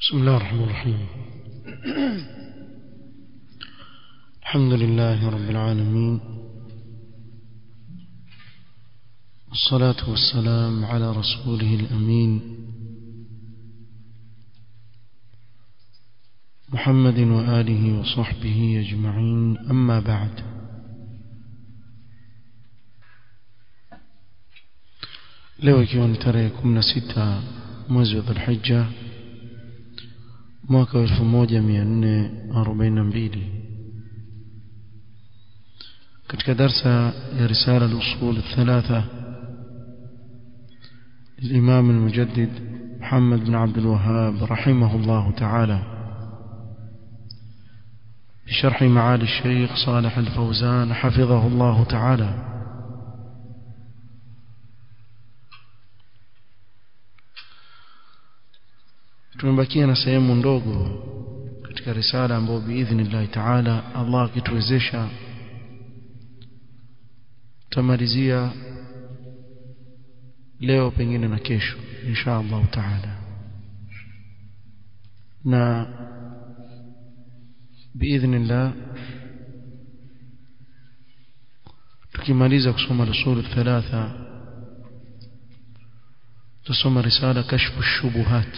بسم الله الرحمن الرحيم الحمد لله رب العالمين والصلاة والسلام على رسوله الأمين محمد وآله وصحبه أجمعين أما بعد leo ikiwa ni tarehe 16 mwezi wa Dhulhijja mwaka wa 1442 katika darsa ya risala al-usul الثلاثه للإمام المجدد محمد بن عبد الوهاب رحمه الله تعالى بشرح معالي الشيخ صالح الفوزان حفظه الله تعالى tumebakia na sehemu ndogo katika risala ambayo biidhnillahi taala Allah akituwezesha tutamalizia leo pengine na kesho insha Allah taala na biidhnillah tukimaliza kusoma usul thalatha tusoma risala kashfu shubuhat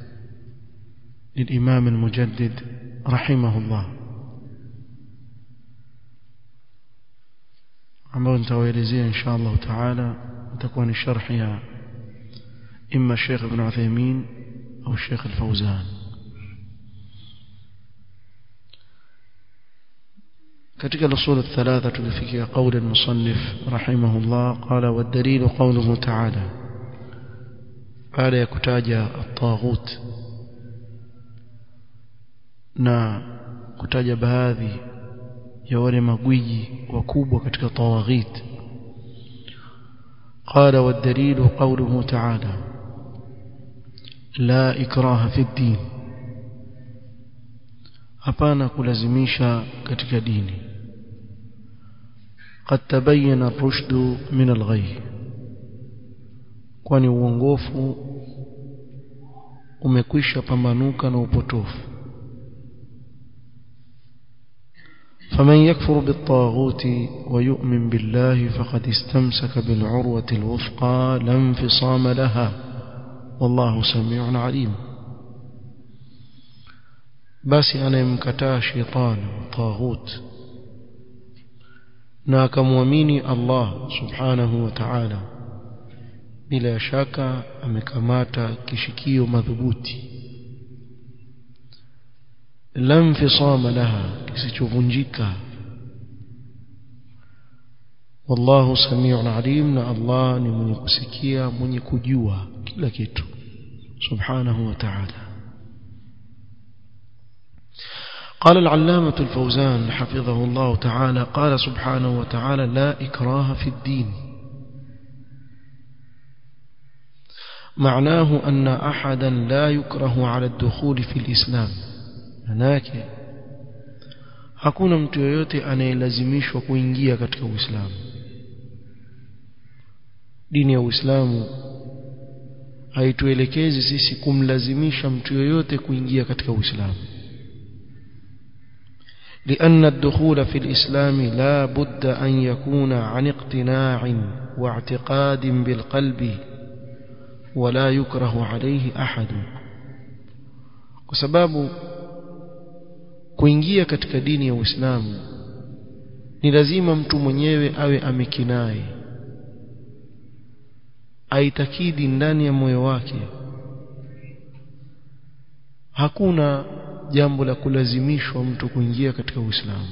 للإمام المجدد رحمه الله ambao nitawaelezea insha Allah taala itakuwa ni sharh ya imma Sheikh Ibn Uthaymeen au Sheikh Al-Fawzan katika usul الثلاثه tulifikia قول المصنف رحمه الله قال والدليل قوله تعالى baada ya kutaja at-taghut na kutaja baadhi ya wale magwiji wakubwa katika tawaghit قال والدليل قوله تعالى لا إكراه في الدين hapana kulazimisha katika dini قد تبين الرشد من الغي kwani uongofu umekwisha pambanuka na upotofu فمن يكفر بالطاغوت ويؤمن بالله فقد استمسك بالعروة الوثقى لا انفصام لها والله سميع عليم بس أنا يمكتا شيطان طاغوت ناكموميني الله سبحانه وتعالى بلا شك أمكماتا كشكيو مذبوتي la infisama laha kisichovunjika wallahu samiun alim na Allah ni mwenye kusikia mwenye kujua kila kitu subhanahu wa ta'ala قال العلامة الفوزان حفظه الله تعالى قال سبحانه وتعالى لا إكراه في الدين معناه أن أحدا لا يكره على الدخول في الإسلام manake hakuna mtu yoyote anayelazimishwa kuingia katika Uislamu dini ya Uislamu haituelekezi sisi kumlazimisha mtu yoyote kuingia katika Uislamu لأن الدخول في الإسلام لا بد أن يكون عن اقتناع واعتقاد بالقلب ولا يكره عليه أحد وسباب kuingia katika dini ya Uislamu ni lazima mtu mwenyewe awe amekinai aitakidi ndani ya moyo wake hakuna jambo la kulazimishwa mtu kuingia katika Uislamu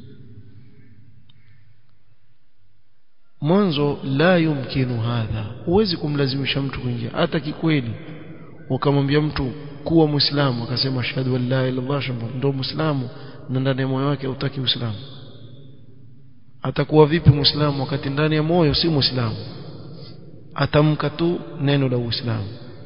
mwanzo la yumkinu hadha huwezi kumlazimisha mtu kuingia hata kikweli ukamwambia mtu kuwa muislamu akasema ashhadu an la ilaha illallah ndo muislamu na ndani ya moyo wake hutaki uislamu atakuwa vipi muislamu wakati ndani ya moyo si muislamu atamka tu neno la uislamu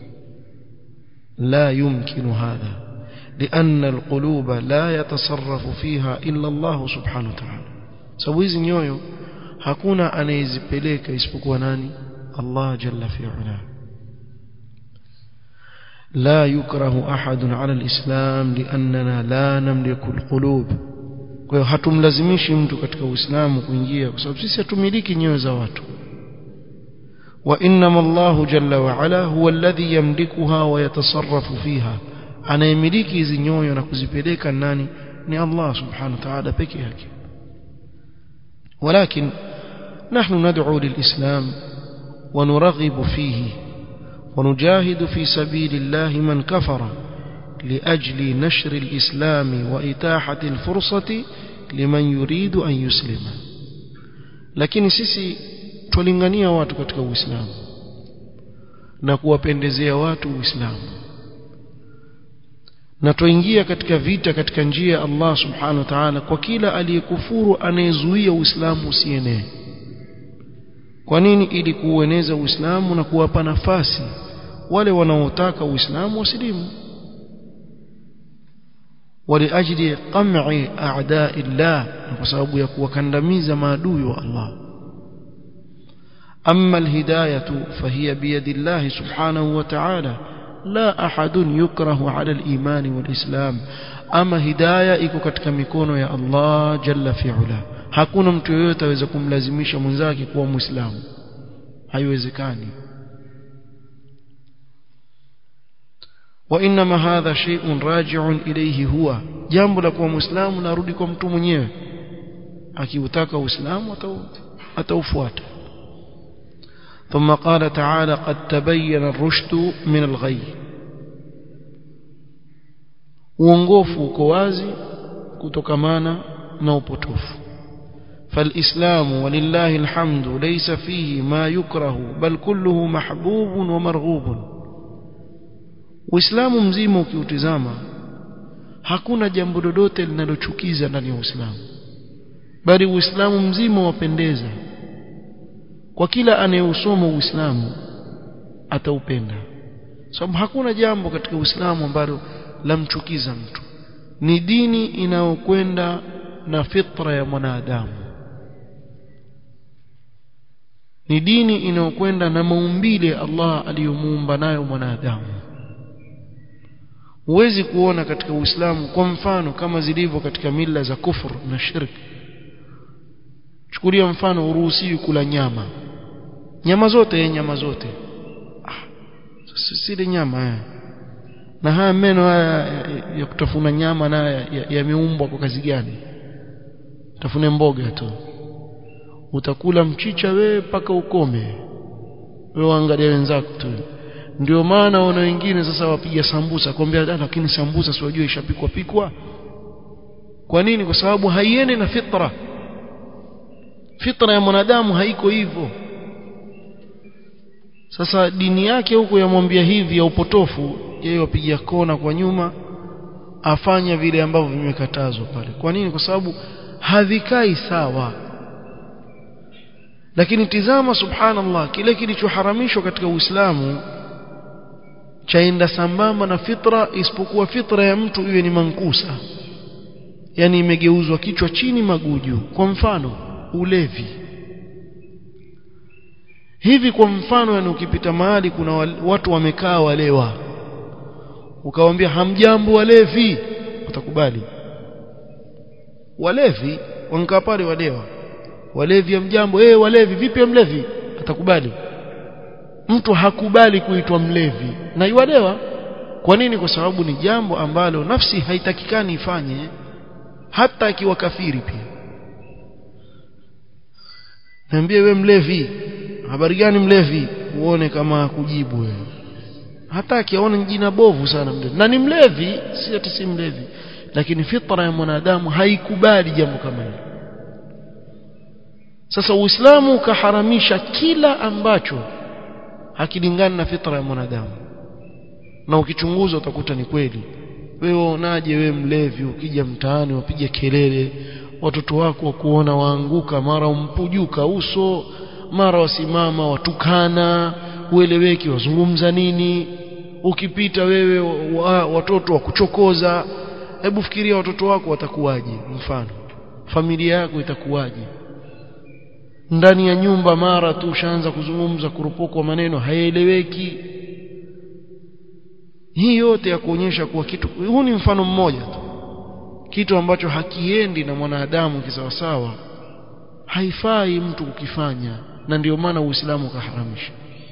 la yumkinu hadha لأن القلوب لا يتصرف فيها إلا الله سبحانه وتعالى sababu hizi nyoyo hakuna anayezipeleka isipokuwa nani Allah jalla fi'ala لا يكره أحد على الإسلام لأننا لا نملك القلوب kwa hiyo hatumlazimishi mtu katika uislamu kuingia kwa sababu sisi hatumiliki nyoyo za watu wa innama Allahu jalla wa ala huwa alladhi yamlikuha wa yatasarrafu fiha anayemiliki hizi nyoyo na kuzipeleka nani ni Allah subhanahu wa ta'ala peke yake ولكن نحن ندعو للإسلام ونرغب فيه ونجاهد في سبيل الله من كفر لأجل نشر الإسلام وإتاحة الفرصة لمن يريد أن يسلم lakini sisi twalingania watu katika uislamu na kuwapendezea watu uislamu na twaingia katika vita katika njia ya Allah subhanahu wa ta'ala kwa kila aliyekufuru anayezuia uislamu usienee kwa nini ili kuueneza uislamu na kuwapa nafasi wale wanaotaka uislamu wasilimu ولأجل قمع أعداء الله بسبب يكون كندميز ما دوي الله أما الهداية فهي بيد الله سبحانه وتعالى لا أحد يكره على الإيمان والإسلام أما هداية إكو katika mikono ya Allah jalla fi'ala hakuna mtu yeyote aweza kumlazimisha mwenzake kuwa muislamu haiwezekani وإنما هذا شيء راجع إليه هو jambo la kuwa muislamu narudi kwa mtu mwenyewe akiutaka uislamu ataufuata ثم قال تعالى قد تبين الرشد من الغي uongofu uko wazi kutokamana na upotofu فالإسلام ولله الحمد ليس فيه ما يكره بل كله محبوب ومرغوب Uislamu mzima ukiutizama hakuna jambo lolote linalochukiza ndani ya Uislamu bali Uislamu mzima wapendeza kwa kila anayeusoma Uislamu ataupenda sababu hakuna jambo katika Uislamu ambalo lamchukiza mtu ni dini inayokwenda na fitra ya mwanadamu ni dini inayokwenda na maumbile Allah aliyomuumba nayo mwanadamu huwezi kuona katika Uislamu kwa mfano kama zilivyo katika mila za kufur na shirki chukulia mfano uruhusiwi kula nyama nyama zote ye nyama zote ah, sile nyama haya na haya meno haya ya kutafuna nyama na yameumbwa kwa kazi gani tafune mboga tu utakula mchicha we mpaka ukome wewe angalia wenzako tu ndio maana wana wengine sasa wapiga sambusa kwambia lakini sambusa si wajua ishapikwa pikwa kwa nini kwa sababu haiendi na fitra fitra ya mwanadamu haiko hivyo sasa dini yake huko yamwambia hivi ya upotofu yeye wapiga kona kwa nyuma afanya vile ambavyo vimekatazwa pale kwa nini kwa sababu havikai sawa lakini tizama subhanallah kile kilichoharamishwa katika Uislamu chaenda sambamba na fitra isipokuwa fitra ya mtu iwe ni mankusa yani imegeuzwa kichwa chini maguju kwa mfano ulevi hivi kwa mfano yani ukipita mahali kuna watu wamekaa walewa ukawaambia hamjambo walevi utakubali walevi wankaa pale walewa walevi hamjambo eh walevi vipi mlevi atakubali mtu hakubali kuitwa mlevi na iwalewa kwa nini kwa sababu ni jambo ambalo nafsi haitakikani ifanye hata akiwa kafiri pia niambie we mlevi habari gani mlevi uone kama kujibu wewe hata akiaona jina bovu sana mlevi na ni mlevi si ati si mlevi lakini fitra ya mwanadamu haikubali jambo kama hilo sasa uislamu ukaharamisha kila ambacho hakilingani na fitra ya mwanadamu na ukichunguza utakuta ni kweli wewe unaje wewe mlevi ukija mtaani wapiga kelele watoto wako wakuona waanguka mara umpujuka uso mara wasimama watukana ueleweki wazungumza nini ukipita wewe wa, watoto wa kuchokoza hebu fikiria watoto wako watakuwaje mfano familia yako itakuwaje ndani ya nyumba mara tu ushaanza kuzungumza kurupokwa maneno hayaeleweki hii yote ya kuonyesha kuwa kitu huu ni mfano mmoja tu kitu ambacho hakiendi na mwanadamu kisawasawa haifai mtu kukifanya na ndio maana Uislamu ukaharamisha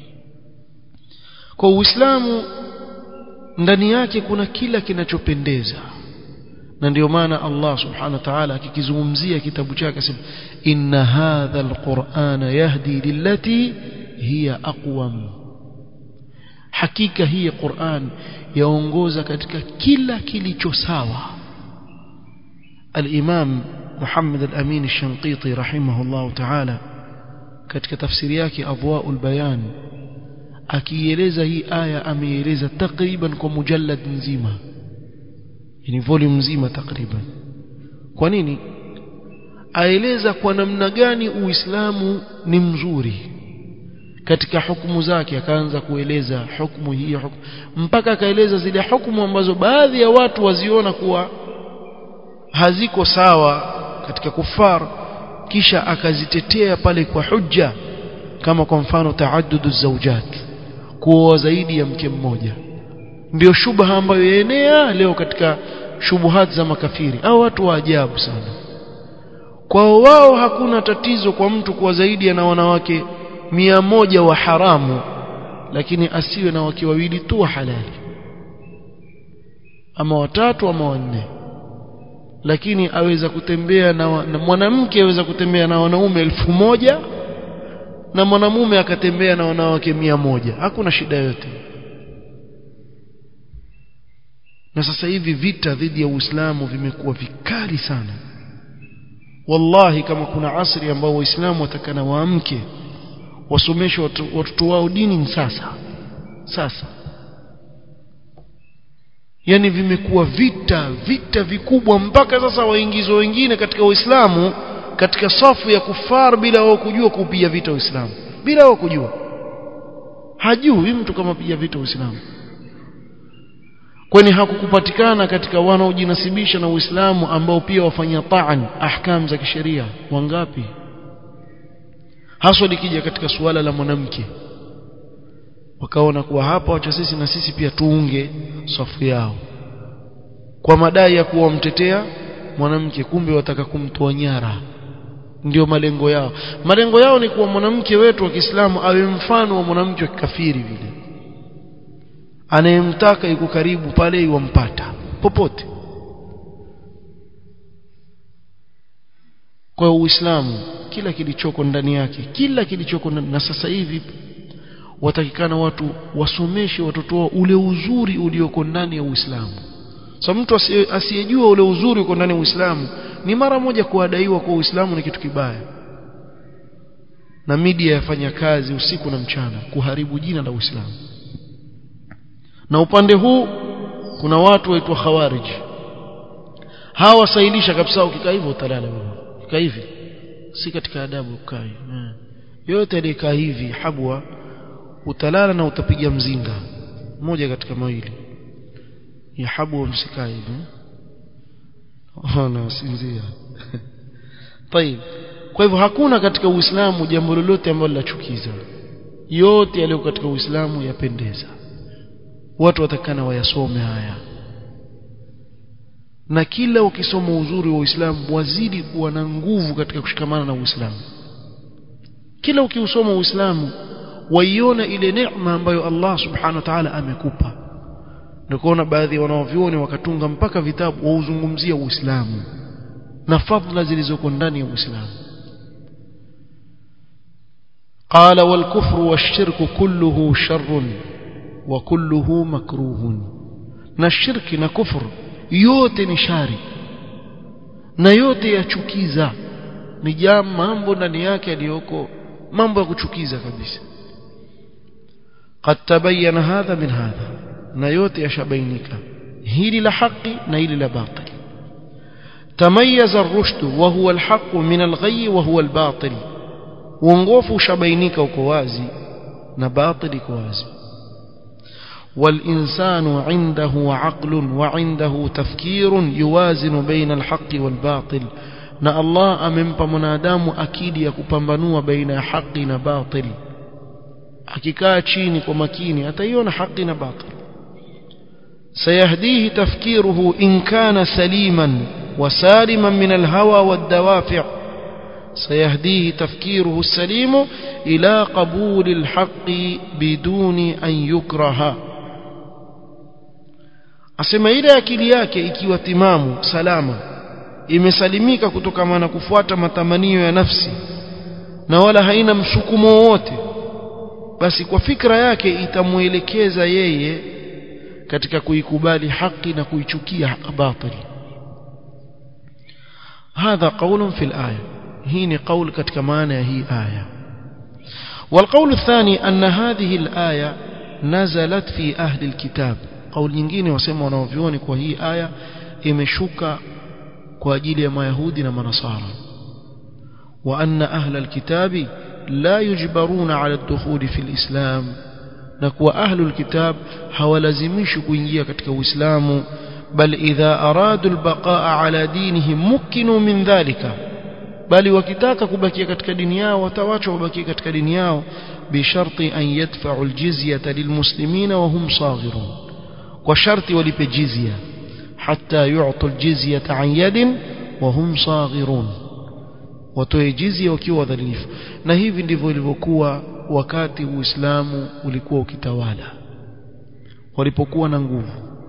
kwa Uislamu ndani yake kuna kila kinachopendeza na ndio maana Allah subhanahu wa ta'ala akikizungumzia kitabu chake asema inna hadha alqur'ana yahdi lillati hiya aqwam hakika hii Qur'an yaongoza katika kila kilicho sawa al-Imam Muhammad al-Amin al-Shanqiti rahimahullah ta'ala katika tafsiri yake Adwaul Bayan akieleza hii aya ameieleza takriban kwa mujallad nzima yani volume nzima takriban kwa nini aeleza kwa namna gani uislamu ni mzuri katika hukumu zake akaanza kueleza hukumu hii hukumu mpaka akaeleza zile hukumu ambazo baadhi ya watu waziona kuwa haziko sawa katika kufar kisha akazitetea pale kwa hujja kama kwa mfano taaddudu zawjat kuoa zaidi ya mke mmoja ndio shubha ambayo yaenea leo katika shubuhat za makafiri au watu wa ajabu sana kwao wao hakuna tatizo kwa mtu kuwa zaidi ana wanawake mia moja wa haramu lakini asiwe na wake wawili tu wa halali ama watatu ama wanne lakini aweza kutembea na, na mwanamke aweza kutembea na wanaume elfu moja na mwanamume akatembea na wanawake mia moja hakuna shida yote na sasa hivi vita dhidi ya Uislamu vimekuwa vikali sana wallahi kama kuna asri ambao waislamu watakana waamke wasomeshe watoto wao dini ni sasa sasa yani vimekuwa vita vita vikubwa mpaka sasa waingizwa wengine katika Uislamu katika safu ya kufar bila wao kujua kupiga vita Uislamu bila wao kujua hajui mtu kama piga vita Uislamu kwani hakukupatikana katika wanaojinasibisha na Uislamu ambao pia wafanya taan ahkam za kisheria wangapi haswa likija katika suala la mwanamke wakaona kuwa hapa wacha sisi na sisi pia tuunge safu yao kwa madai ya kuwa mtetea mwanamke kumbe wataka kumtoa nyara ndio malengo yao malengo yao ni kuwa mwanamke wetu wa Kiislamu awe mfano wa mwanamke wa kikafiri vile anayemtaka yuko karibu pale iwampata popote kwa Uislamu kila kilichoko ndani yake kila kilichoko na sasa hivi watakikana watu wasomeshe watoto wao ule uzuri ulioko ndani ya Uislamu so mtu asiyejua ule uzuri uko ndani ya Uislamu ni mara moja kuadaiwa kwa Uislamu ni kitu kibaya na media yafanya kazi usiku na mchana kuharibu jina la Uislamu na upande huu kuna watu waitwa khawarij hawa wasailisha kabisa ukikaa hivyo utalala wewe ukikaa hivi si katika adabu ukaa hivi yote alikaa hivi habwa utalala na utapiga mzinga moja katika mawili ya habwa msikaa hivi ona sinzia طيب kwa hivyo hakuna katika uislamu jambo lolote ambalo linachukiza yote yaliyo katika uislamu yapendeza watu watakana wayasome haya na kila ukisoma uzuri wa Uislamu wazidi kuwa na nguvu katika kushikamana na Uislamu kila ukiusoma Uislamu waiona ile neema ambayo Allah subhanahu wa ta'ala amekupa ndio kuona baadhi ya wanaovioni wakatunga mpaka vitabu wauzungumzia Uislamu na fadhila zilizoko ndani ya Uislamu قال والكفر والشرك كله شر وكله مكروه na shirki na kufur yote ni shari na yote yachukiza ni jambo mambo ndani yake yaliyoko mambo ya kuchukiza kabisa قد تبين هذا من هذا na yote yashabainika hili la haki na hili la batil تميز الرشد وهو الحق من الغي وهو الباطل uongofu ushabainika uko wazi na batili uko wazi والإنسان عنده عقل وعنده تفكير يوازن بين الحق والباطل na Allah amempa mwanadamu akili ya kupambanua baina ya haki na batil akikaa chini kwa makini ataiona haki na batil سيهديه تفكيره إن كان سليما وسالما من الهوى والدوافع سيهديه تفكيره السليم إلى قبول الحق بدون أن يكره asema ile akili yake ikiwa timamu salama imesalimika kutokana na kufuata matamanio ya nafsi na wala haina msukumo wowote basi kwa fikra yake itamuelekeza yeye katika kuikubali haki na kuichukia batili hadha qaulun fil aya hii ni qaul katika maana ya hii aya والقول الثاني أن هذه الآية نزلت في أهل الكتاب قول nyingine wasema wanaovioni kwa hii aya imeshuka kwa ajili ya mayahudi na manasara وأن أهل الكتاب لا يجبرون على الدخول في الإسلام نكوى أهل الكتاب hawalazimishi kuingia katika Uislamu bal idha aradu albaqaa ala dinihim mukkinu min dhalika bali wakitaka kubakia katika dini yao watawachwa wabakie katika dini yao bisharti an yadfa'u aljizyata lilmuslimina wa hum saghirun kwa sharti walipe jizya hatta yu'tu aljizyata an yadin wa hum saghirun watoe jizya wakiwa wadhalifu na hivi ndivyo ilivyokuwa wakati Uislamu ulikuwa ukitawala walipokuwa na nguvu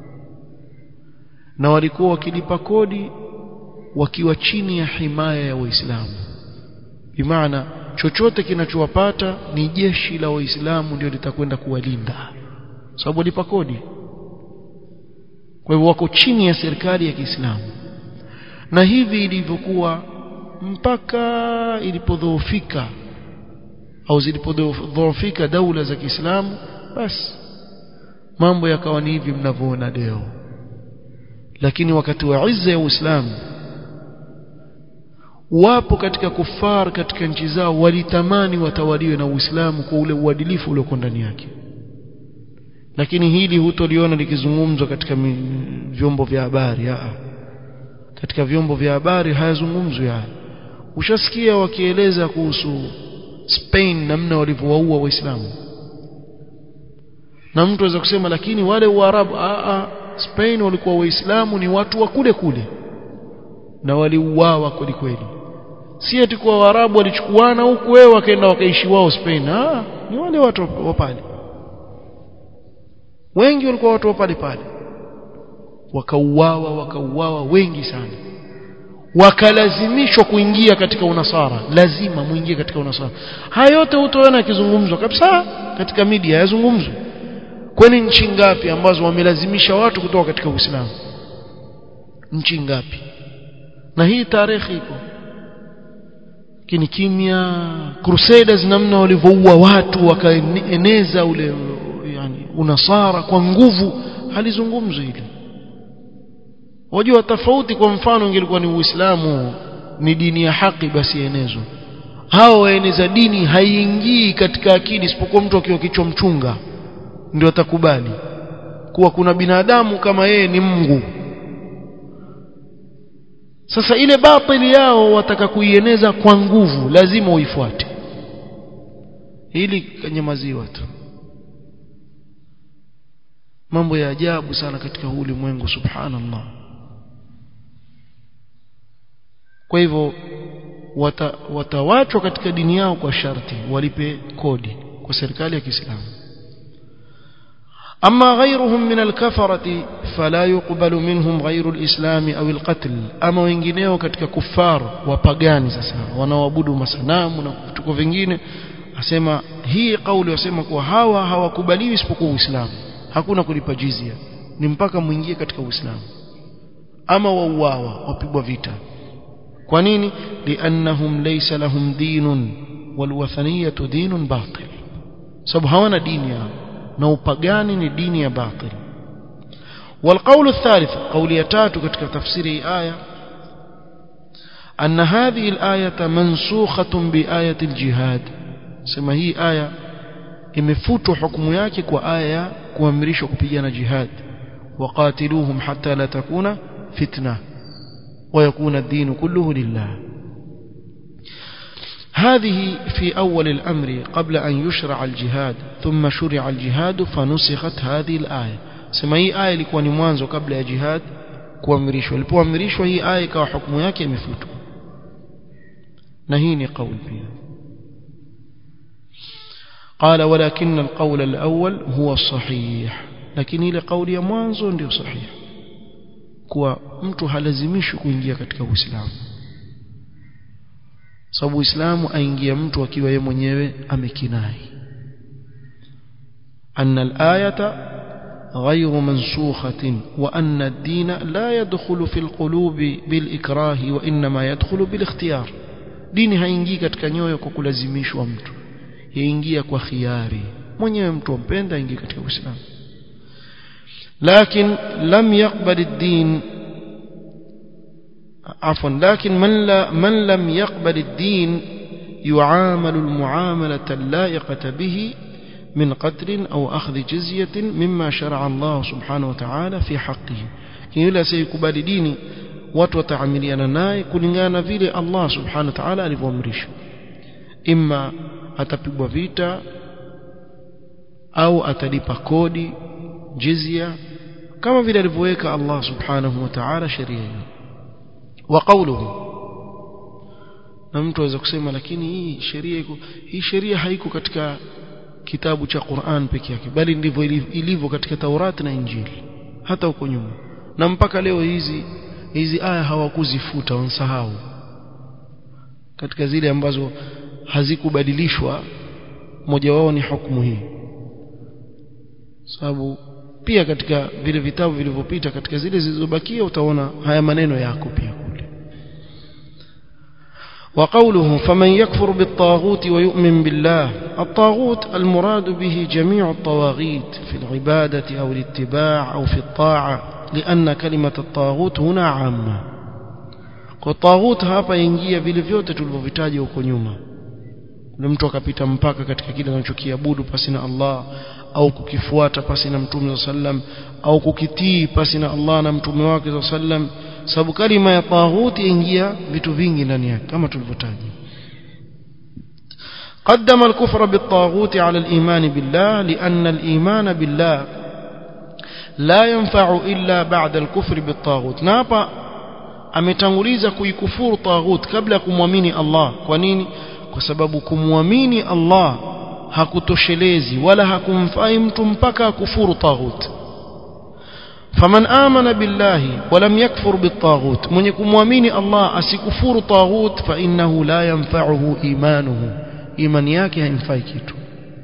na walikuwa wakilipa kodi wakiwa chini ya himaya ya Waislamu bimaana chochote kinachowapata ni jeshi la Waislamu ndio litakwenda kuwalinda sababu walipa kodi kwa hivyo wako chini ya serikali ya Kiislamu na hivi ilivyokuwa mpaka ilipodhoofika au zilipodhoofika daula za Kiislamu basi mambo yakawa ni hivi mnavyoona leo lakini wakati wa izza ya Uislamu wapo katika kufar katika nchi zao walitamani watawaliwe na Uislamu kwa ule uadilifu ulioko ndani yake lakini hili hutoliona likizungumzwa katika vyombo vya habari aa katika vyombo vya habari hayazungumzwi haya ushasikia wakieleza kuhusu Spain namna walivyowaua waislamu na mtu aweza kusema lakini wale Waarabu a Spain walikuwa waislamu ni watu wa kule kule na waliuawa kweli kweli si eti kwa Waarabu walichukuana huku wewe wakaenda wakaishi wao Spain ah ni wale watu wa pale wengi walikuwa watu wa pale pale wakauawa wakauawa wengi sana wakalazimishwa kuingia katika unasara lazima muingie katika unasara haya yote utaona yakizungumzwa kabisa katika media yazungumzwa kwani nchi ngapi ambazo wamelazimisha watu kutoka katika Uislamu nchi ngapi na hii tarehe iko kini kimya crusaders namna walivyoua watu wakaeneza ule yani unasara kwa nguvu halizungumzwi hili wajua tofauti kwa mfano ingelikuwa ni Uislamu ni dini ya haki basi enezwa hao waeneza dini haiingii katika akili isipokuwa mtu akiwa kichwa mchunga ndio atakubali kuwa kuna binadamu kama yeye ni Mungu sasa ile batili yao wataka kuieneza kwa nguvu lazima uifuate ili kanyamaziwa tu mambo ya ajabu sana katika huu ulimwengu subhanallah kwa hivyo wata, watawachwa katika dini yao kwa sharti walipe kodi kwa serikali ya Kiislamu أما غيرهم من الكفرة فلا يقبل منهم غير الإسلام أو القتل أما wengineo katika kufar wapagani sasa wanaoabudu masanamu na vituko vingine asema hii kauli wasema kuwa hawa hawakubaliwi isipokuwa Uislamu hakuna kulipa jizia ni mpaka muingie katika Uislamu ama wauawa wapigwa vita kwa nini liannahum laysa lahum dinun walwathaniyatu dinun batil sababu hawana dini yao na upagani ni dini ya batil والقول الثالث قول يتاتو ketika tafsiri aya أن هذه الآية منسوخة بآية الجهاد سما هي آية imefutwa hukumu yake kwa aya kuamrishwa kupigana jihad waqatiluhum hatta la takuna fitna ويكون الدين كله لله هذه في أول الأمر قبل أن يشرع الجهاد ثم شرع الجهاد فنسخت هذه الآية sema hii aya ilikuwa ni mwanzo kabla ya jihad kuamrishwa ilipoamrishwa hii aya ikawa hukumu yake imefutwa na hii ni kauli pia قال ولكن القول الأول هو الصحيح لكن ile kauli ya mwanzo ndio sahihi kuwa mtu halazimishwi kuingia katika Uislamu sababu Uislamu aingia mtu akiwa yeye mwenyewe amekinai أن الآية غير منسوخة وأن الدين لا يدخل في القلوب بالإكراه وإنما يدخل بالاختيار dini haingii katika nyoyo kwa kulazimishwa mtu yaingia kwa khiari mwenyewe mtu ampenda aingie katika Uislamu لكن لم يقبل الدين عفوا لكن من لا من لم يقبل الدين يعامل المعاملة اللائقة به من قتل أو أخذ جزية مما شرع الله سبحانه وتعالى في حقه يلا سيكبال ديني watu wataamiliana naye kulingana na vile Allah subhanahu wa ta'ala alivyoamrisha imma atapigwa vita au atalipa kodi jizya kama vile alivyoweka Allah subhanahu wa ta'ala sheria hiyo wa qawluhu na mtu aweza kusema lakini hii sheria iko hii sheria haiko katika kitabu cha Qur'an peke yake bali ndivyo ilivyo katika Taurati na Injili hata huko nyuma na mpaka leo hizi hizi aya hawakuzifuta wansahau katika zile ambazo hazikubadilishwa moja wao ni hukumu hii sababu pia katika vile vitabu vilivyopita katika zile zilizobakia utaona haya maneno yako pia kule وقوله فمن يكفر بالطاغوت ويؤمن بالله الطاغوت المراد به جميع الطواغيت في العبادة أو الاتباع أو في الطاعة لأن كلمة الطاغوت هنا عامة والطاغوت hapa ingia vile vyote tulivyovitaja huko nyuma ule mtu akapita mpaka katika kile anachokiabudu pasi na Allah au kukifuata pasi na mtume sallam au kukitii pasi na Allah na mtume wake sallam sababu kalima ya taghuti ingia vitu vingi ndani yake kama tulivyotaja قدم الكفر بالطاغوت على الإيمان بالله لأن الإيمان بالله لا ينفع إلا بعد الكفر بالطاغوت نابا ametanguliza kuikufuru taghut kabla ya kumwamini Allah kwa nini kwa sababu kumwamini Allah hakutoshelezi wala hakumfai mtu mpaka akufuru taghut faman amana billahi walam yakfur bitaghut mwenye kumwamini Allah asikufuru taghut fa innahu la yanfa'uhu imanuhu imani yake haimfai kitu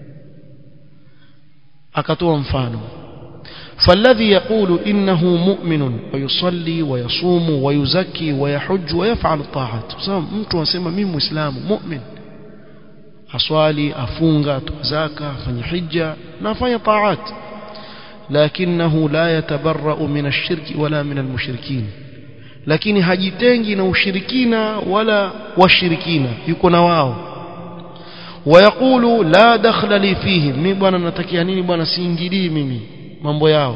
akatoa mfano فالذي يقول إنه مؤمن ويصلي ويصوم ويزكي ويحج ويفعل الطاعات mtu anasema mimi muislamu mu'min aswali afunga tuzaka afanye hija na afanye taat lakinahu la yatabarra'u min ash-shirki wala min al-mushrikin lakini hajitengi na ushirikina wala washirikina yuko na wao wayaqulu la dakhla li fihim mimi bwana natakia nini bwana siingilii mimi mambo yao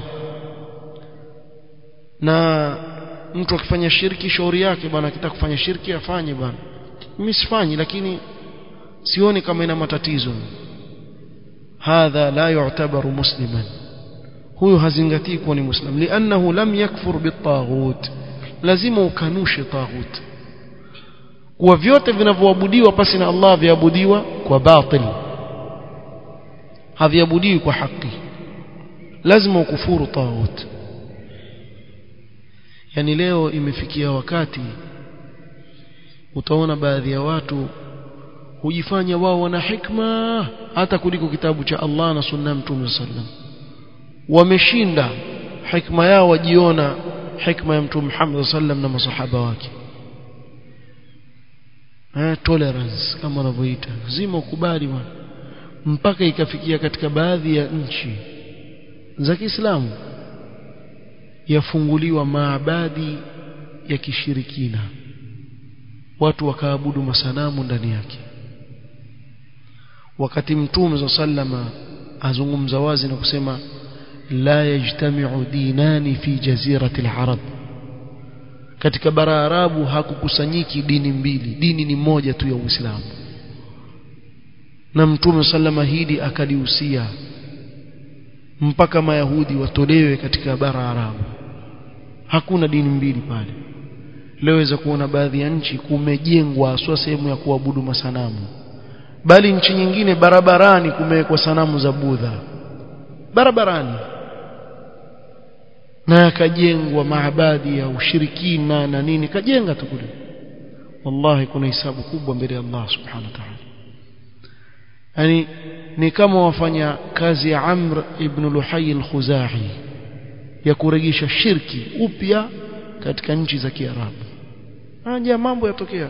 na mtu akifanya shirki shauri yake bwana akitaka kufanya shirki afanye bwana mimi sifanyi lakini sioni kama ina matatizo hadha la yu'tabaru musliman huyo hazingatii kuwa ni muslim lianahu lam yakfur bitaghut lazima ukanushe taghut kuwa vyote vinavyoabudiwa pasi na Allah viabudiwa kwa batil haviabudiwi kwa haki lazima ukufuru taghut yani leo imefikia wakati utaona baadhi ya watu hujifanya wao wana hikma hata kuliko kitabu cha Allah na sunna mtume sallam wameshinda hikma yao wajiona hikma ya mtume Muhammad sallam na masahaba wake eh tolerance kama wanavyoita lazima ukubali bwana mpaka ikafikia katika baadhi ya nchi za Kiislamu yafunguliwa maabadi ya kishirikina watu wakaabudu masanamu ndani yake wakati mtume sallama azungumza wazi na kusema la yajtami'u dinani fi jazirati al-arab katika bara arabu hakukusanyiki dini mbili dini ni moja tu ya Uislamu na mtume sallama hili akalihusia mpaka mayahudi watolewe katika bara arabu hakuna dini mbili pale leweza kuona baadhi ya nchi kumejengwa haswa sehemu ya kuabudu masanamu bali nchi nyingine barabarani kumewekwa sanamu za budha barabarani na yakajengwa maabadi ya ushirikina na nini kajenga tu kule wallahi kuna hisabu kubwa mbele ya Allah subhanahu wa ta'ala yani ni kama wafanya kazi ya Amr ibn Luhay al-Khuzai ya kurejesha shirki upya katika nchi za Kiarabu haja mambo yatokea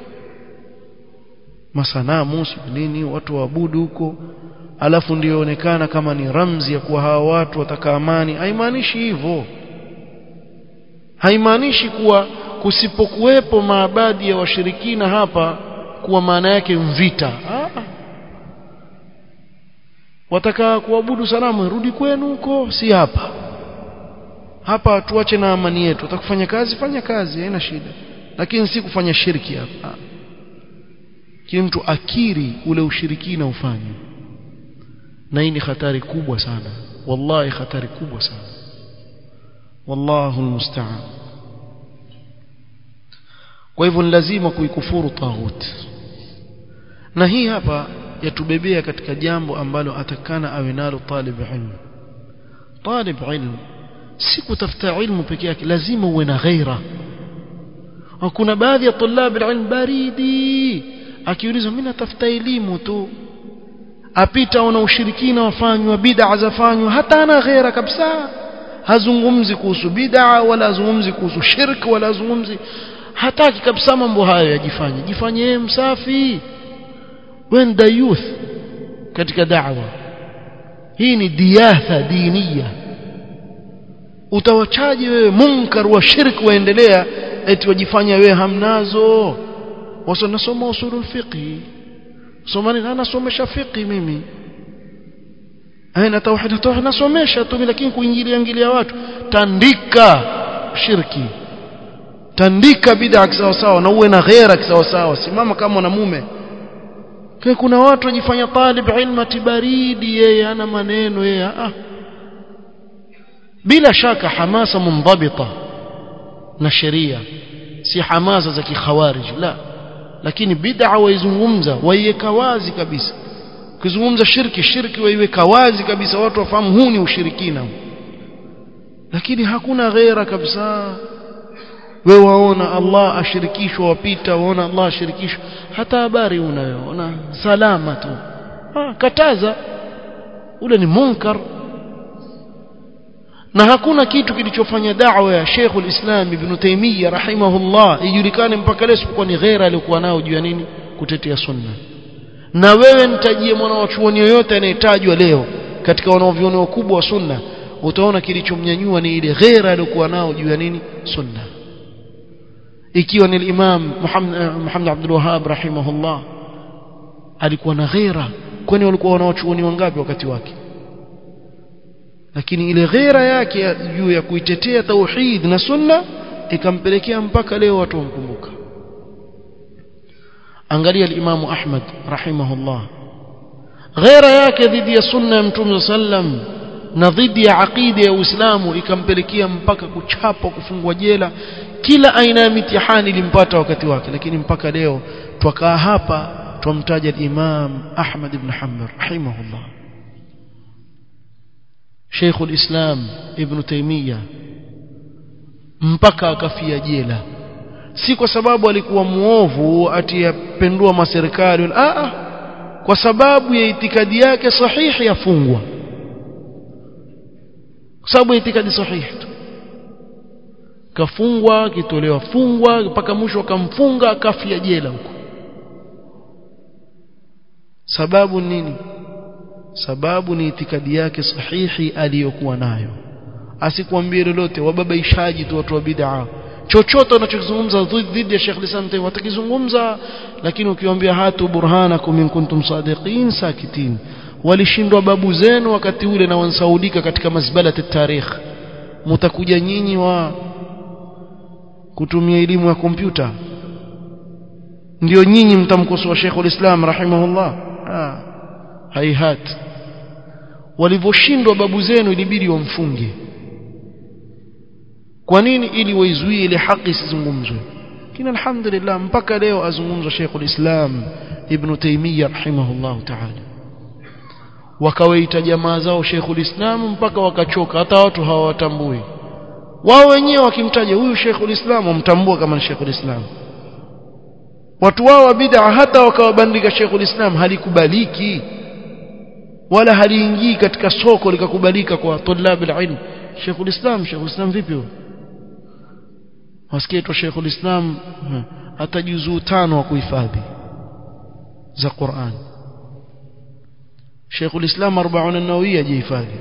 masanamu nini watu waabudu huko alafu ndio onekana kama ni ramzi ya kuwa hawa watu wataka amani haimaanishi hivyo haimaanishi kuwa kusipokuwepo maabadi ya washirikina hapa kuwa maana yake mvita ah. wataka kuabudu sanamu rudi kwenu huko si hapa hapa tuache na amani yetu utakufanya kazi fanya kazi haina shida lakini si kufanya shirki hapa kile mtu akiri ule ushirikina ufanye na hii ni hatari kubwa sana wallahi hatari kubwa sana wallahu almusta'an kwa hivyo ni lazima kuikufuru taghut na hii hapa yatubebea katika jambo ambalo atakana awe nalo talib ilmu talib ilmu si kutafuta ilmu peke yake lazima uwe na ghaira kuna baadhi ya tulab ilmu baridi akiulizwa mimi natafuta elimu tu apita ona ushirikina wafanywa bid'a zafanywa hata ana ghaira kabisa hazungumzi kuhusu bid'a wala hazungumzi kuhusu shirk wala hazungumzi hataki kabisa mambo hayo yajifanye jifanye yeye msafi wenda youth katika da'wa hii ni diatha diniya utawachaje wewe munkar wa shirk waendelea eti wajifanya wewe hamnazo wasa nasoma usulul fiqh somani na nasomesha fiqh mimi aina tauhid tauhid nasomesha tu lakini kuingilia ingilia watu tandika shirki tandika bid'a sawa sawa na uwe na ghaira sawa sawa simama kama mwanamume kwa kuna watu wajifanya talib ilma tibaridi yeye ana maneno yeye ah bila shaka hamasa mundabita na sheria si hamasa za kikhawarij la lakini bid'a waizungumza waiweka wazi kabisa ukizungumza shirki shirki waiweka wazi kabisa watu wafahamu huu ni ushirikina lakini hakuna ghaira kabisa wewe waona Allah ashirikishwa wapita waona Allah ashirikishwa hata habari unayoona salama tu ah, kataza ule ni munkar na hakuna kitu kilichofanya da'wa ya Sheikh ulislam Ibn Taymiyyah rahimahullah ijulikane mpaka leo isipokuwa ni ghaira aliyokuwa nao juu ya nini kutetea sunna na wewe nitajie mwana wa chuoni yoyote anayetajwa leo katika wanaoviona wakubwa wa sunna utaona kilichomnyanyua ni ile ghaira aliyokuwa nao juu ya nini sunna ikiwa ni Imam Muhammad Muhammad Abdul Wahhab rahimahullah alikuwa na ghaira kwani walikuwa wanawachuoni wangapi wakati wake lakini ile ghera yake juu ya kuitetea tauhid na sunna ikampelekea mpaka leo watu wamkumbuka angalia al-Imam Ahmad rahimahullah ghera yake dhidi ya sunna ya Mtume sallam na dhidi ya aqida ya Uislamu ikampelekea mpaka kuchapwa kufungwa jela kila aina ya mitihani ilimpata wakati wake lakini mpaka leo twakaa hapa twamtaja al-Imam Ahmad ibn Hanbal rahimahullah Sheikh ulislam Ibn Taymiyyah mpaka akafia jela si kwa sababu alikuwa muovu ati yapendua maserikali a a kwa sababu ya itikadi yake sahihi yafungwa kwa sababu ya itikadi sahihi tu kafungwa kitolewa fungwa mpaka mwisho akamfunga akafia jela huko sababu nini sababu ni itikadi yake sahihi aliyokuwa nayo asikwambie lolote wababaishaji tu watu wa bid'a chochote unachozungumza dhidi ya Sheikh Lisam Tayyib watakizungumza lakini ukiwaambia hatu burhanakum in kuntum sadiqin sakitin walishindwa babu zenu wakati ule na wansaudika katika mazbalati tarikh mtakuja nyinyi wa kutumia elimu ya kompyuta ndio nyinyi mtamkosoa Sheikh ulislam rahimahullah ah haihat walivyoshindwa babu zenu ilibidi wamfunge kwa nini ili waizuie ile haki isizungumzwe kina alhamdulillah mpaka leo azungumzwa Sheikhul Islam Ibn Taymiyyah rahimahullah ta'ala wakawaita jamaa zao Sheikhul Islam mpaka wakachoka hata watu hawatambui wao wenyewe wakimtaja huyu Sheikhul Islam wamtambua kama Sheikhul Islam watu wao wa bid'a hata wakawabandika Sheikhul Islam halikubaliki wala haliingii katika soko likakubalika kwa tulab alilm Sheikhul Islam Sheikhul Islam vipi huyo wasikia tu Sheikhul Islam hata juzuu tano wa kuhifadhi za Qur'an Sheikhul Islam 40 an-Nawawiyya jihifadhi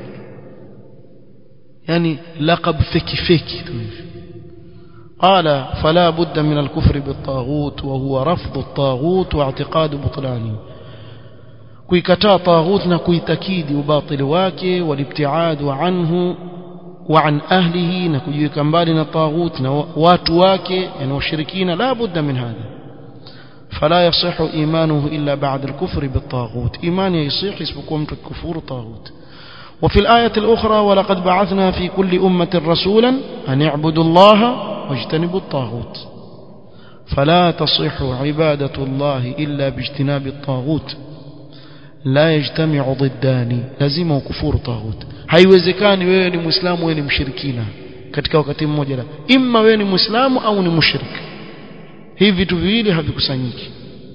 yani laqab feki feki tu hivi قال فلا بد من الكفر بالطاغوت وهو رفض الطاغوت واعتقاد بطلانه kuikataa taghut na kuitakidi ubatili wake walibtiadu anhu wa an ahlihi na kujiweka mbali na taghut na watu wake yani washirikina la budda min hadha فلا يصح إيمانه إلا بعد الكفر بالطاغوت إيمان يصيح اسمكم كفور طاغوت وفي الآية الأخرى ولقد بعثنا في كل أمة رسولا أن اعبدوا الله واجتنبوا الطاغوت فلا تصح عبادة الله إلا باجتناب الطاغوت لا يجتمع ضدان لازم كفور طاغوت haiwezekani wewe ni muislamu wewe ni mshirikina katika wakati mmoja la imma wewe ni muislamu au ni mushrik hivi vitu viwili havikusanyiki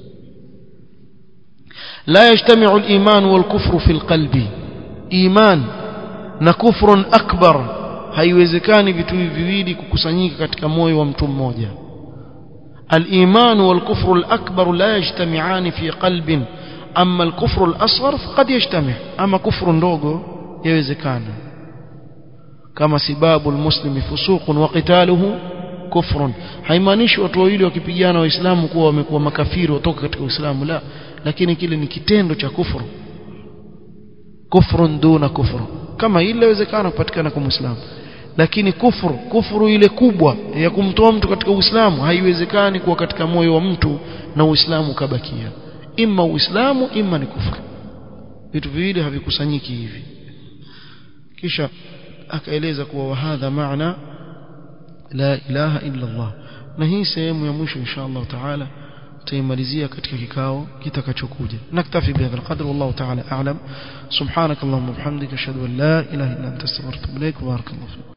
la yajtami'u al-iman wal-kufru fi al-qalbi iman na kufrun akbar haiwezekani vitu hivi viwili kukusanyika katika moyo wa mtu mmoja al-iman wal-kufru al-akbar la yajtami'ani fi qalbin أما الكفر الأصغر فقد يجتمع أما كفر ndogo يوزكان كما سباب المسلم فسوق وقتاله كفر haimaanishi watu wawili wakipigana waislamu kuwa wamekuwa makafiri watoka katika uislamu la lakini kile ni kitendo cha kufuru kufrun duna kufru kama ile inawezekana kupatikana kwa muislamu lakini kufuru kufuru ile kubwa ya kumtoa mtu katika uislamu haiwezekani kuwa katika moyo wa mtu na uislamu kabakia imma uislamu imma ni kufuru vitu viwili havikusanyiki hivi kisha akaeleza kuwa wahadha maana la ilaha illa Allah na hii sehemu ya mwisho insha Allah taala tutaimalizia katika kikao kitakachokuja naktafi bihadha alqadr wallahu taala a'lam subhanakallahumma wa bihamdika ashhadu an la ilaha illa anta astaghfiruka wa atubu ilaik barakallahu